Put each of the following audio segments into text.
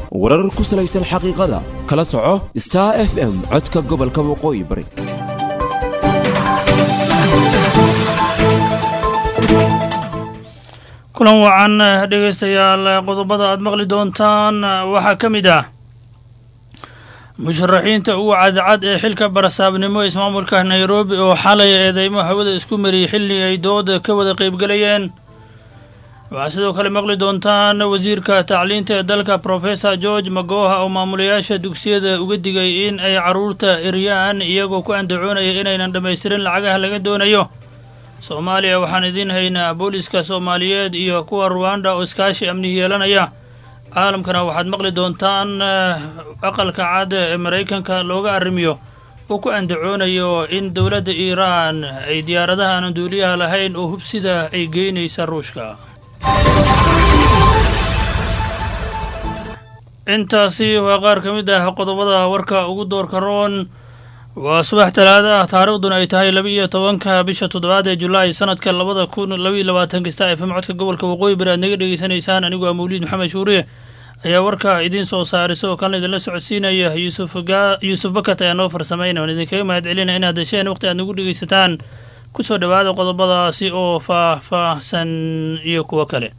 warar ku salaysan xaqiiqada kala soco star f m codka gobolka waqooyi bari kulan wacan dhegaystayaal qodobada aad maqli doontaan waxaa ka mid ah musharaxiinta ugu cadcad ee xilka barasaabnimo ismaamulka nairobi oo xalay eedeymo hawada isku mariyey xilli ay dooda ka wada qaybgelayeen waxaa sidoo kale maqli doontaan wasiirka tacliinta ee dalka professor george magoha oo maamulayaasha dugsiyada uga digay in ay carruurta eryaan iyagoo ku andacoonaya inaynan dhammaystirin lacagaha laga doonayo soomaaliya waxaan idiin haynaa booliska soomaaliyeed iyo kuwa ruwanda oo iskaashi amni yeelanaya caalamkana waxaad maqli doontaan aqalka cad ee maraykanka looga arrimiyo uu ku andacoonayo in dowladda iiraan ay diyaaradaha aanan duuliyaha lahayn oo hubsida ay geynaysa ruushka intaasi waa qaar ka mid ah qodobada warka ugu doorka roon waa subax talaada ah taariikhduna ay tahay laba iyo tobanka bisha toddobaad ee julaay sanadka labada kun labaiyo labaatanka star f m codka gobolka waqooyi bari aad naga dhegeysanaysaan anigu waa mawliid maxamed shuuriye ayaa warka idiin soo saarisa oo kalena idinla socodsiinaya yuusuf bakat ayaa noo farsamayna waan idinkaga mahad celinaya inaad hesheen waqti aad nagu dhegeysataan kusoo dhowaada qodobadaasi oo faah-faahsan iyo kuwo kale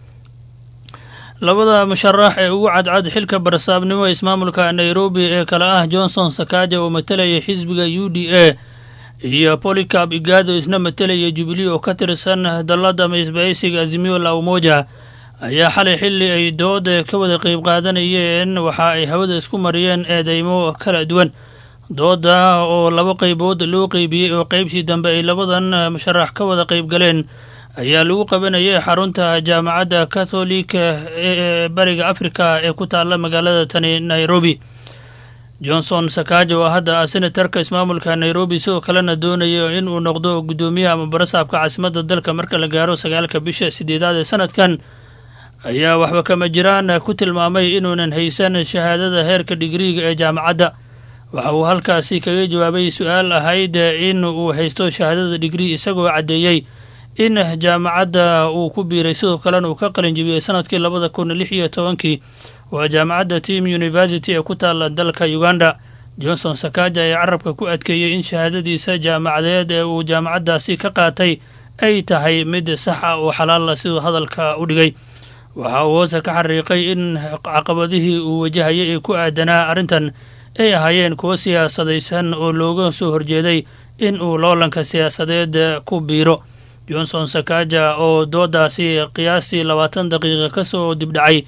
labada musharax ee ugu cadcad xilka barasaabnimo ismaamulka nairobi ee kale ah johnson sakaja oo matelaya xisbiga u d a iyo polycab igado isna matelaya jubilee oo ka tirsan dallada maisbaaysiga azimio la umoja ayaa xalay xilli ay dooda ka wada qeyb qaadanayeen waxa ay hawada isku mariyeen eedeymo kala duwan dooda oo laba qeybood loo qeybiyey oo qeybtii dambe ay labadan musharax ka wada qeyb galeen ayaa lagu qabanayay xarunta jaamacadda katholika ee bariga afrika ee ku taalla magaalada tani nairobi johnson sakaja oo hadda ah senatarka ismaamulka nairobi sidoo kalena doonayo in uu noqdo guddoomiyaha ama barasaabka caasimadda dalka marka la gaaro sagaalka bisha sideedaad ee sanadkan ayaa waxba kama jiraan ku tilmaamay inuunan haysan shahaadada heerka dhigriiga ee jaamacadda waxa uu halkaasi kaga jawaabay su-aal ahayd in uu haysto shahaadada dhigrii isagoo caddeeyey in jaamacadda uu ku biiray sidoo kalena uu ka qalin jibiyey sanadkii labada kun lix iyo tobankii waa jaamacadda team university ee ku taalla dalka uganda johnson sakaja ayaa carabka ku adkeeyey in shahaadadiisa jaamacadeed ee uu jaamacaddaasi ka qaatay ay tahay mid sax ah oo xalaala siduu hadalka u dhigay waxa uu hoose ka xariiqay in caqabadihii uu wajahayay ee ku aadanaa arrintan ay ahaayeen kuwo siyaasadaysan oo looga soo horjeeday in uu loolanka siyaasadeed ku biiro johnson sakaja oo doodaasi qiyaastii labaatan daqiiqa ka soo dibdhacay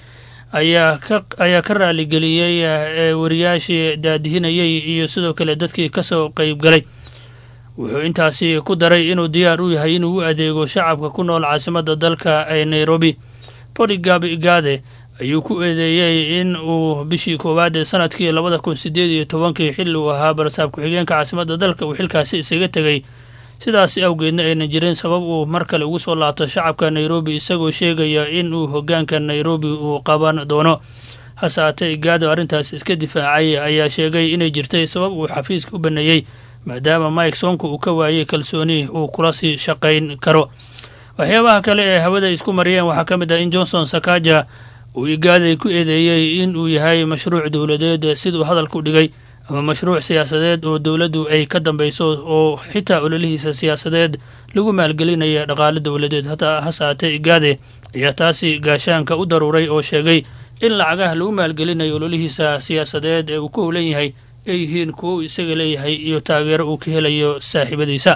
ayaa ka raaligeliyey wariyaashii daadihinayey iyo sidoo kale dadkii ka soo qeybgalay wuxuu intaasi ku daray inuu diyaar u yahay inuu u adeego shacabka ku nool caasimadda dalka ee nairobi boligab igade ayuu ku eedeeyey in uu bishii koowaad ee sanadkii labada kun sideed iyo tobankii xilli uu ahaa barasaab ku-xigeenka caasimadda dalka uu xilkaasi isaga tegey sidaas awgeedna aynan jirin sabab uu mar kale ugu soo laabto shacabka nairobi isagoo sheegaya in uu hoggaanka nairobi uu qaban doono hase haatee igaado arrintaas iska difaacay ayaa sheegay inay jirtay sabab uu xafiiska u baneeyey maadaama mike sonko uu ka waayey kalsooni uu kula sii shaqayn karo waxyaabaha kale ee hawada isku mariyeen waxaa ka mid ah in johnson sakaja uu igaaday ku eedeeyey in uu yahay mashruuc dowladeed siduu hadalku dhigay ama mashruuc siyaasadeed oo dowladdu ay ka dambayso oo xitaa ololihiisa siyaasadeed lagu maalgelinaya dhaqaale dowladeed hase haatee igaade ayaa taasi gaashaanka u daruuray oo sheegay in lacagaha lagu maalgelinayo ololihiisa siyaasadeed ee uu ku howlan yahay ay yihiin kuwo uu isaga leeyahay iyo taageero uu ka helayo saaxiibadiisa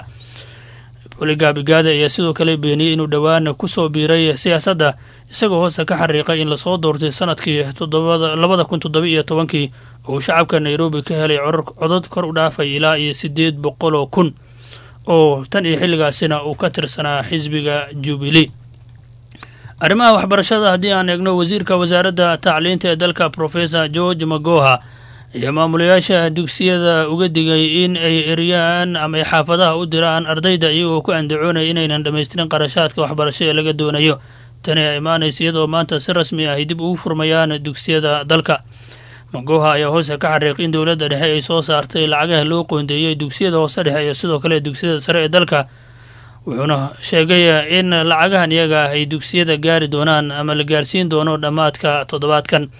boligab igaade ayaa sidoo kale beeniyey inuu dhowaan ku soo biiray siyaasadda isagoo hoosta ka xariiqay in lasoo doortay sanadkii labada kun toddoba iyo tobankii oo uu shacabka nairobi ka helay codod kor u dhaafay ilaa iyo siddeed boqol oo kun oo tan iyo xilligaasina uu ka tirsanaa xisbiga jubilee arrimaha waxbarashada haddii aan eegno wasiirka wasaaradda tacliinta ee dalka professor george magoha ayaa maamulayaasha dugsiyada uga digay in ay eryaan ama ay xaafadaha u diraan ardayda iyagoo ku andacoonaya inaynan dhammaystirin qarashaadka waxbarasho ee laga doonayo tani ayaa imaanaysa iyadoo maanta si rasmi ah ay dib ugu furmayaan dugsiyada dalka magoha ayaa hoose ka xariiq in dowladda dhexe ay soo saartay lacagaha loo qoondeeyey dugsiyada hoose dhexe iyo sidoo kale dugsiyada sare ee dalka wuxuuna sheegay in lacagahan iyaga ah ay dugsiyada gaari doonaan ama la gaarsiin doono dhammaadka toddobaadkan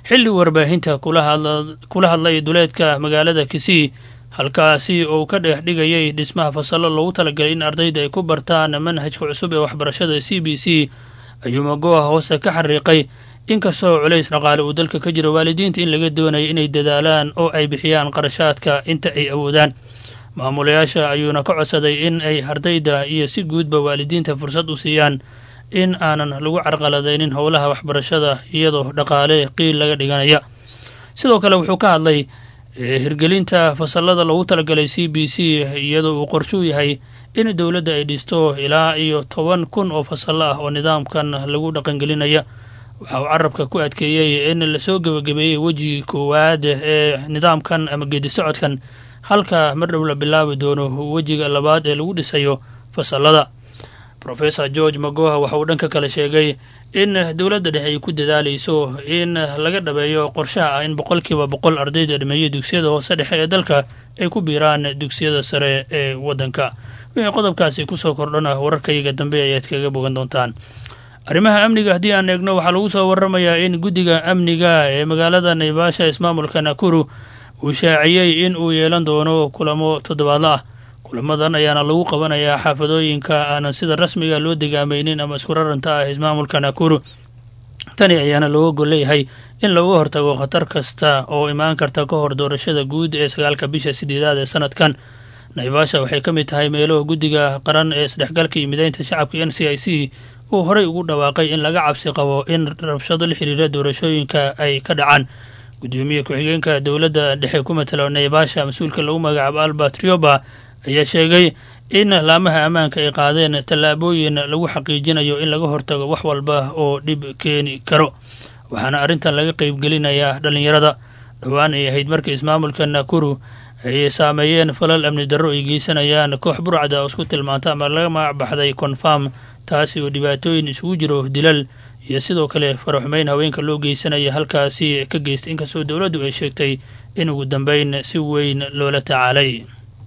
xilli warbaahinta kula hadlay duleedka magaalada kisii halkaasi oo ka dhex dhigayay dhismaha fasallo loogu talagalay in ardayda ay ku bartaan manhajka cusub ee waxbarashada c b c ayuu magoha hoosta ka xariiqay inkastoo culays dhaqaale uu dalka ka jiro waalidiinta in laga doonayo inay dadaalaan oo ay bixiyaan qarashaadka inta ay awoodaan maamulayaasha ayuuna ka codsaday in ay ardayda iyo si guudba waalidiinta fursad u siiyaan in aanan lagu carqaladaynin howlaha waxbarashada iyadoo dhaqaale qiil laga dhiganaya sidoo kale wuxuu ka hadlay hirgelinta fasallada loogu talagalay c b c iyadoo uu qorshuu yahay in dowladda ay dhisto ilaa iyo toban kun oo fasallo ah oo nidaamkan lagu dhaqangelinaya waxa uu carabka ku adkeeyey in lasoo gebagabeeyey wejigii koowaad ee nidaamkan ama geedi socodkan halka mar dhow la bilaabi doono wejiga labaad ee lagu dhisayo fasallada rofesor george magoha waxa uu dhanka kale sheegay in dowladda dhexe ay ku dadaalayso in laga dhabeeyo qorshaha ah in boqolkiiba boqol ardayda dhameeya dugsiyada hoose dhexe ee dalka ay ku biiraan dugsiyada sare ee waddanka wixii qodobkaasi kusoo kordhana wararkayaga dambe ayaad kaga bogan doontaan arrimaha amniga haddii aan eegno waxaa lagu soo waramayaa in guddiga amniga ee magaalada naivasha ismaamulka nakuru uu shaaciyey in uu yeelan doono kulamo toddobaadla ah kulamadan ayaana lagu qabanayaa xaafadooyinka aanan sida rasmiga loo degaamaynin ama isku raranta ah ismaamulka nakuru tani ayaana looga gol leeyahay in looga hortago khatar kasta oo imaan karta ka hor doorashada guud ee sagaalka bisha sideedaad ee sanadkan naivasha waxay ka mid tahay meelo guddiga qaran ee isdhexgalka iyo mideynta shacabka n c i c uu horey ugu dhawaaqay in laga cabsi qabo in rabshado la xiriira doorashooyinka ay ka dhacaan gudoomiye ku-xigeenka dowladda dhexe ku matalo naivasha mas-uulka lagu magacaabo albert rioba ayaa sheegay in laamaha ammaanka ay qaadeen tallaabooyin lagu xaqiijinayo in laga hortago wax walba oo dhib keeni karo waxaana arrintan laga qeybgelinayaa dhallinyarada dhowaan ay ahayd markii ismaamulka nakuru ay saameeyeen falal amni darro ay geysanayaan koox burcada oo isku tilmaanta ama laga magac baxday konfarm taasi oo dhibaatooyin isugu jiro dilal iyo sidoo kale faraxumeyn haweenka loo geysanaya halkaasi ka geystay inkastoo dowladdu ay sheegtay in ugu dambeyn si weyn loola tacaalay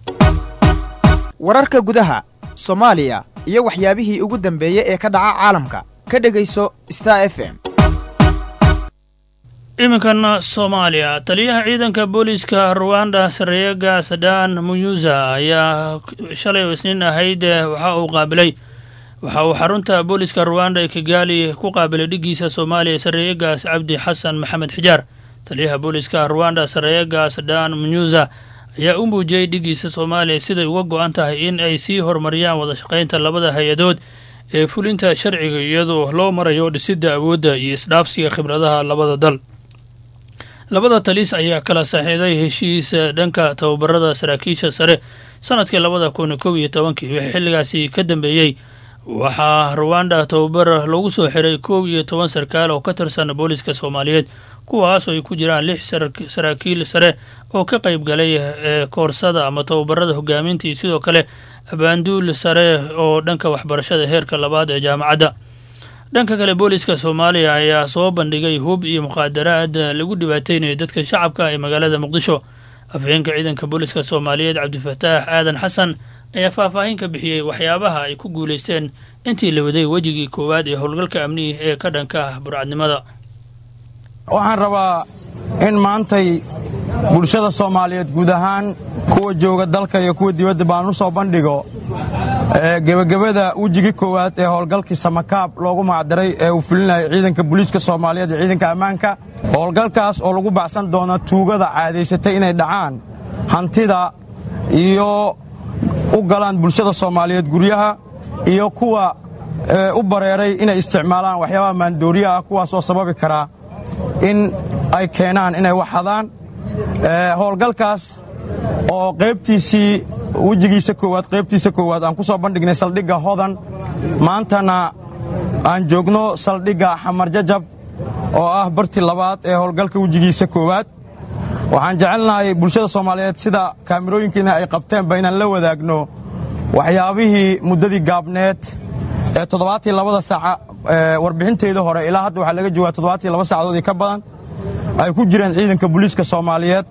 wararka gudaha soomaaliya iyo waxyaabihii ugu dambeeyey ee ka dhaca caalamka ka dhegayso star f m iminkan soomaaliya taliyaha ciidanka booliiska ruwanda sareega sadan muyuza ayaa shalay oo isniin ahayd waxa uu qaabilay waxa uu xarunta booliiska ruwanda ee kigaali ku qaabilay dhiggiisa soomaaliya sareegaas cabdi xasan maxamed xijaar taliyaha booliiska ruwanda sareega sadan muyuza ayaa u muujiyey dhiggiisa soomaaliya siday uga go-an tahay in ay sii horumariyaan wada shaqaynta labada hay-adood ee fulinta sharciga iyadoo loo marayo dhisidda awoodda iyo isdhaafsiga khibradaha labada dal labada taliis ayaa kala saxiixday heshiis dhanka tababarada saraakiisha sare sanadkii labada kun kow iyo tobankii wixii xilligaasi ka dambeeyey waxaa ruwanda tababar loogu soo xiray kow iyo toban sarkaal oo ka tirsan booliiska soomaaliyeed kuwaasoo ay ku jiraan lix saraakiil sare oo ka qayb galay koorsada ama tababarada hogaaminta iyo sidoo kale abaanduul sare oo dhanka waxbarashada heerka labaad ee jaamacadda dhanka kale booliiska soomaaliya ayaa soo bandhigay hub iyo muqaadaraad lagu dhibaateynayo dadka shacabka ee magaalada muqdisho afhayeenka ciidanka booliiska soomaaliyeed cabdifataax aadan xasan ayaa faahfaahin ka bixiyey waxyaabaha ay ku guulaysteen intii la waday wejigii koowaad ee howlgalka amniga ee ka dhanka ah burcadnimada waxaan rabaa in maantay bulshada soomaaliyeed guud ahaan kuwa jooga dalka iyo kuwa dibadda baan u soo bandhigo gebagabada wejigii koowaad ee howlgalkii samakaab loogu magacdaray ee uu fulinayay ciidanka booliiska soomaaliyeed iyo ciidanka ammaanka howlgalkaas oo lagu baxsan doono tuugada caadaysatay inay dhacaan hantida iyo u galaan bulshada soomaaliyeed guryaha iyo kuwa u bareeray inay isticmaalaan waxyaabaha maandooriya ah kuwaasoo sababi karaa in ay keenaan inay wax hadaan howlgalkaas oo qaybtiisii wejigiisa koowaad qaybtiisa koowaad aan ku soo bandhignay saldhigga hodan maantana aan joogno saldhigga xamar jajab oo ah bartii labaad ee howlgalka wejigiisa koowaad waxaan jecelnahay bulshada soomaaliyeed sida kaamirooyinkiina ay qabteenba inaan la wadaagno waxyaabihii muddadii gaabneed ee toddobaatii labada saaca warbixinteedii hore ilaa hadda waxaa laga joogaa toddobaatii laba saacadoodii ka badan ay ku jireen ciidanka booliiska soomaaliyeed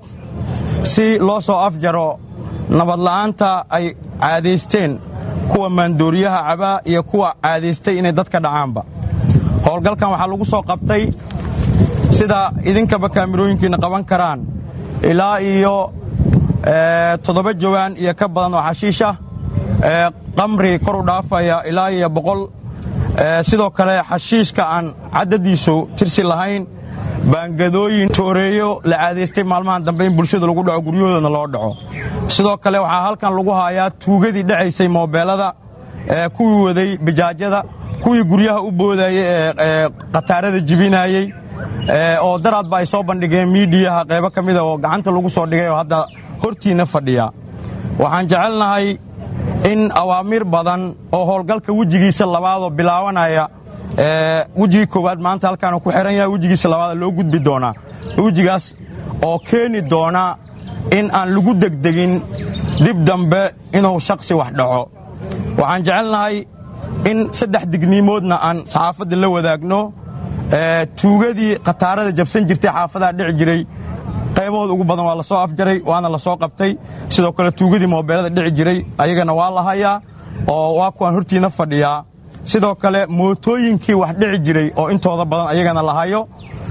si loo soo afjaro nabadla'aanta ay caadaysteen kuwa maandooriyaha cabaa iyo kuwa caadaystay inay dadka dhacaanba howlgalkan waxaa lagu soo qabtay sida idinkaba kaamirooyinkiina qaban karaan ilaa iyo toddoba jawaan iyo ka badan oo xashiisha qamri kor u dhaafaya ilaa iyo boqol sidoo kale xashiishka aan caddadiisu tirsi lahayn baangadooyin tooreeyo la caadaystay maalmahan dambe in bulshada lagu dhaco guryahoodana loo dhaco sidoo kale waxaa halkan lagu hayaa tuugadii dhacaysay moobeelada kuwii waday bijaajyada kuwii guryaha u boodayey ee khataarada jibinayey oo daraadba ay soo bandhigeen miidiyaha qaybo ka mida oo gacanta lagu soo dhigay oo hadda hortiinna fadhiya waxaan jecelnahay in awaamiir badan oo howlgalka wejigiisa labaadoo bilaabanaya wejigii koowaad maanta halkaanu ku xihan yahay wejigiisa labaada loo gudbi doonaa wejigaas oo keeni doona in aan lagu degdegin dib dambe inuu shaksi wax dhaco waxaan jecelnahay in saddex digniimoodna aan saxaafadda la wadaagno tuugadii khataarada jabsan jirtay xaafadaha dhici jiray qaybahooda ugu badan waa la soo afjaray waana la soo qabtay sidoo kale tuugadii moobeelada dhici jiray ayagana waa la hayaa oo waa kuwaan hortiina fadhiyaa sidoo kale mootooyinkii wax dhici jiray oo intooda badan ayagana la hayo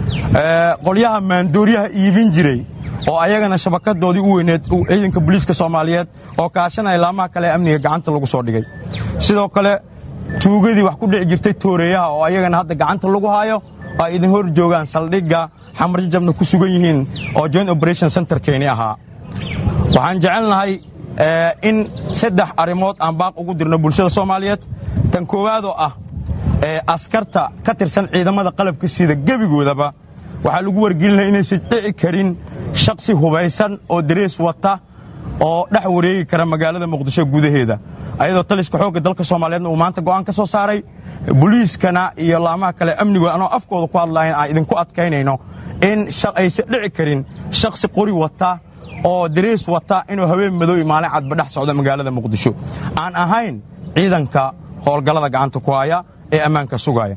qolyaha maandooryaha iibin jiray oo ayagana shabakadoodii u weyneed ciidanka booliiska soomaaliyeed oo kaashanaya laamaha kale amniga gacanta lagu soo dhigay sidoo kale tuugadii wax ku dhici jirtay tooreeyaha oo ayagana hadda gacanta lagu hayo ay idin hor joogaan saldhigga xamarjajabna ku sugan yihiin oo joint operation centerkeeni ahaa waxaan jecelnahay in saddex arrimood aan baaq ugu dirno bulshada soomaaliyeed tan koowaadoo ah askarta ka tirsan ciidamada qalabka sida gebigoodaba waxaa lagu wargelinaya inaysan dhici karin shaksi hubaysan oo darees wata oo dhex wareegi kara magaalada muqdisho gudaheeda ayadoo taliska xoogga dalka soomaaliyeedna uu maanta go'aan ka soo saaray boliiskana iyo laamaha kale amnigood anoo afkooda ku hadlahayn aan idinku adkaynayno in aysan dhici karin shaksi qori wata oo darees wata inuu haween madow iyo maalin cadba dhex socdo magaalada muqdisho aan ahayn ciidanka howlgallada gacanta ku haya ee ammaanka sugaya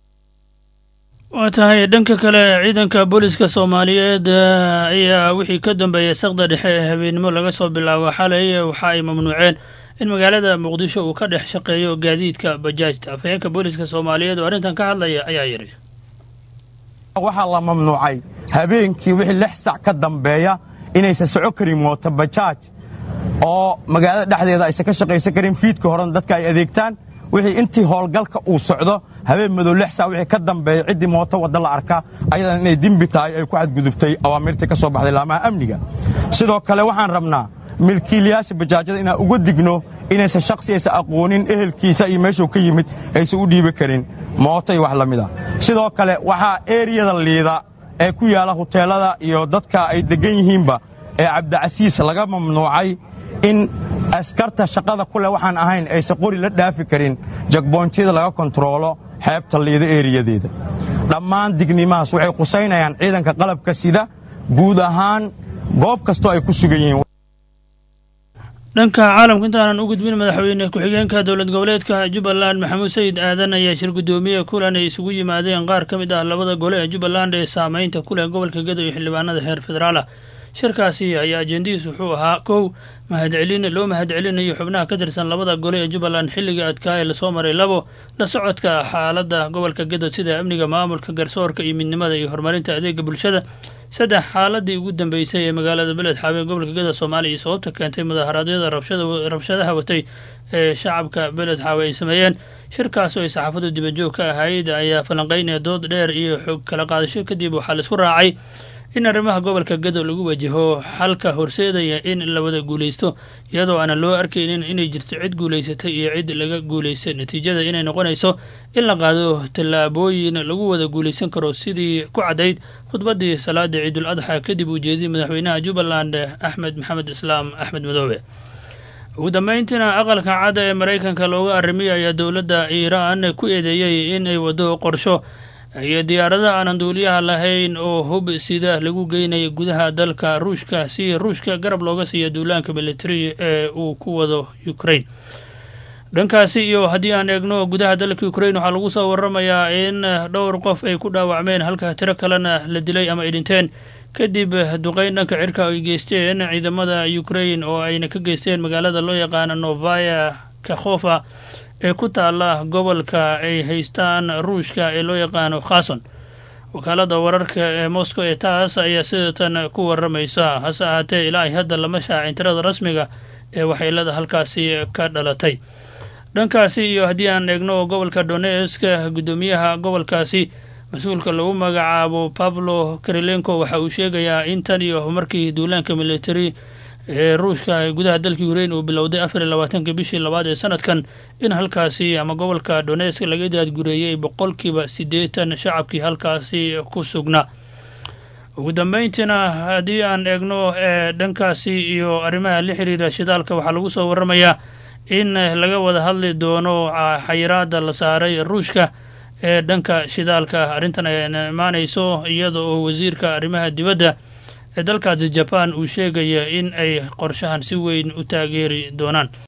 waa tahay dhanka kale ciidanka booliska soomaaliyeed ayaa wixii ka dambeeyay saqda dhexe ee habeennimo laga soo bilaabo xalay waxa ay mamnuuceen in magaalada muqdisho uu ka dhex shaqeeyo gaadiidka bajaajta afhayeenka booliska soomaaliyeed oo arrintan ka hadlaya ayaa yidhi waxaa la mamnuucay habeenkii wixii lix sac ka dambeeya inaysan soco karin mooto bajaaj oo magaalada dhexdeeda aysan ka shaqaysan karin fiidka horena dadka ay adeegtaan wixii intii howlgalka uu socdo habeen madow lix saa wixii ka dambeeya ciddii mooto wadda la arka ayadana inay dembi tahay ay ku xadgudubtay awaamirtii ka soo baxday laamaha amniga sidoo kale waxaan rabnaa milkiilayaasha bajaajyada inaan uga digno inaysan shaksi aysan aqoonin ehelkiisa iyo meeshuu ka yimid aysan u dhiibi karin mooto iyo wax la mida sidoo kale waxaa eriyada liida ee ku yaala huteelada iyo dadka ay deggan yihiinba ee cabdicasiis laga mamnuucay in askarta shaqada ku leh waxaan ahayn aysan qori la dhaafi karin jagboontyada laga kontaroolo xeebta liida eeriyadeeda dhammaan dignimahaas waxay qusaynayaan ciidanka qalabka sida guud ahaan goob kastoo ay ku sugan yihiin dhanka caalamka intaanan u gudbin madaxweyne ku-xigeenka dowlad goboleedka jubbaland maxamuud sayid aadan ayaa shir guddoomiye kulan ay isugu yimaadeen qaar ka mid ah labada gole ee jubbaland ee saameynta ku leh gobolka gedo iyo xildhibaanada heer federaalah shirkaasi ayaa ajendihiis wuxuu ahaa kow mahadcelin loo mahadcelinayo xubnaha ka tirsan labada gole ee jubbaland xilliga adkaa ee lasoo maray labo la socodka xaaladda gobolka gedo sida amniga maamulka garsoorka iyo midnimada iyo horumarinta adeega bulshada saddex xaaladii ugu dambeysay ee magaalada beled xaabeen gobolka gedo soomaaliya iyo sababta keentay mudaharaadyada rabshadaha watay ee shacabka beled xaawe ay sameeyeen shirkaas oo ay saxaafaddu dibajoog ka ahayd ayaa falanqeynaya dood dheer iyo xog kala qaadasho kadib waxaa laisku raacay in arrimaha gobolka gedo lagu wajaho xalka horseedaya in la wada guulaysto iyadoo aanan loo arkaynin inay jirto cid guulaysatay iyo cid laga guulaystay natiijada inay noqonayso in la qaado tallaabooyin lagu wada guulaysan karo sidii ku caddayd khudbaddii salaada ciidul adxa kadib uu jeediyey madaxweynaha jubbaland axmed maxamed islaam axmed madoobe ugu dambeyntiina aqalka cadda ee maraykanka looga arrimiyay ayaa dowladda iiraan ku eedeeyey in ay waddo qorsho iyo diyaaradaha aanan duuliyaha lahayn oo hub sida lagu geynaya gudaha dalka ruushka si ruushka garab looga siiya duulaanka militari ee uu ku wado ukraine dhankaasi iyo haddii aan eegno gudaha dalka ukraine waxaa lagu soo waramayaa in dhowr qof ay ku dhaawacmeen halka tiro kalena la dilay ama ay dhinteen kadib duqeyn dhanka cirka ay geysteen ciidamada ukraine oo ayna ka geysteen magaalada loo yaqaano novaya kakhofa ee ku taala gobolka ay haystaan ruushka ee loo yaqaano khason wakaalada wararka ee moscow ee taas ayaa sidatan ku waramaysa hase ahaatee ilaa ay hadda lama shaacin tirada rasmiga ee waxyeelada halkaasi ka dhalatay dhankaasi iyo haddii aan eegno gobolka donesk guddoomiyaha gobolkaasi mas-uulka lagu magacaabo pablo karilenko waxa uu sheegayaa in tan iyo markii duulaanka military ee ruushka gudaha dalka ukrain uu bilowday afar iyo labaatanka bishii labaad ee sanadkan in halkaasi ama gobolka donesk laga daadgureeyey boqolkiiba siddeetan shacabkii halkaasi ku sugnaa ugu dambeyntiina haddii aan eegno ee dhankaasi iyo arrimaha la xiriira shidaalka waxaa lagu soo waramayaa in laga wada hadli doono xayiraada la saaray ruushka ee dhanka shidaalka arrintan ay imaanayso iyada oo wasiirka arrimaha dibadda ee dalkaasi jaban uu sheegaya in ay qorshahan si weyn u taageeri doonaan